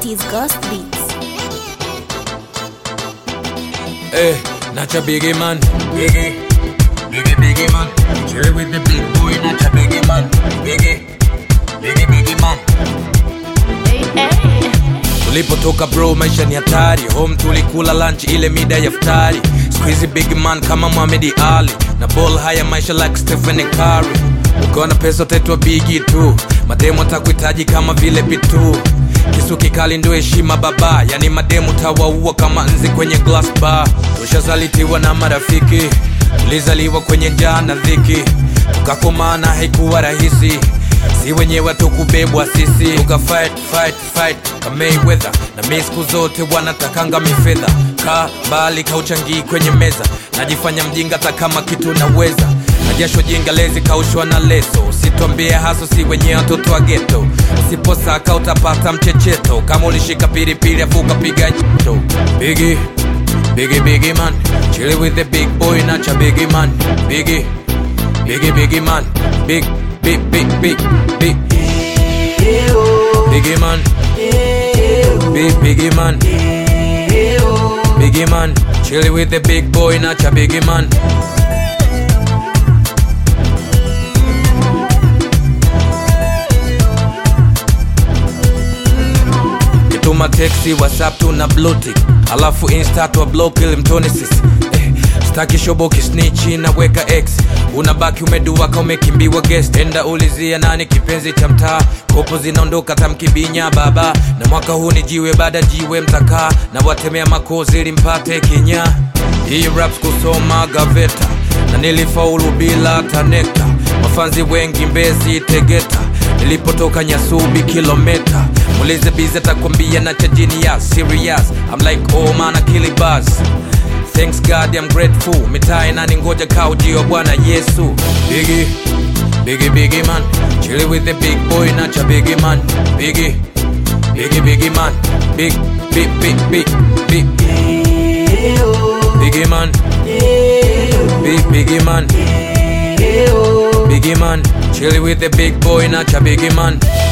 is Ghost Beats. Eh, Nacha Biggie man, Biggie, Biggie Biggie man, chill with the big boy, Nacha Biggie man, Biggie, Biggie Biggie man. Tulipotoka bro, maisha ni hatari. Home tulikula lunch ile mida ya futari. Squeezy big man kama Muhammad Ali na ball haya maisha like Stephen Curry. Ukiwa na pesa utaitwa bigi tu, mademu atakuhitaji kama vile pitu. Kisu kikali ndio heshima baba, yani mademu tawaua kama nzi kwenye glass bar. Tushazalitiwa na marafiki, tulizaliwa kwenye njaa na dhiki, tukakomana haikuwa rahisi si wenyewe tukubebwa sisi tuka fight fight fight kama Mayweather na mi siku zote wanatakanga mifedha ka mbali kauchangii kwenye meza najifanya mjinga hata kama kitu naweza na jasho jinga lezi kaushwa na leso usitwambie haso si wenyewe watoto wa geto usiposaka utapata mchecheto kama ulishika pilipili afu ukapiga nyito bigi bigi bigi man chill with the big boy nacha bigi man bigi bigi bigi man big big big big big biggie man big biggie man biggie man chill with the big boy nacha biggie man kituma teksi whatsapp tuna blutik alafu insta twa block ili mtone sisi eh, staki shobo kisnichi naweka x unabaki umeduaka umekimbiwa guest enda ulizia nani kipenzi cha mtaa kopo zinaondoka tamkibinya baba na mwaka huu ni jiwe baada jiwe mtakaa na watemea makozi ili mpate kinya hii raps kusoma gaveta na nilifaulu bila tanekta mafanzi wengi mbezi tegeta nilipotoka nyasubi kilometa mulize bize takwambia na chajini ya serious I'm like oh man akili buzz Thanks God I'm grateful mitaa inaningoja kaujio bwana Yesu Biggie, Biggie Biggie man Chill with the big boy nacha Biggie man Biggie, Biggie Biggie man Big, big, big, big, big Biggie man Big Biggie man Biggie man Chill with the big boy nacha Biggie man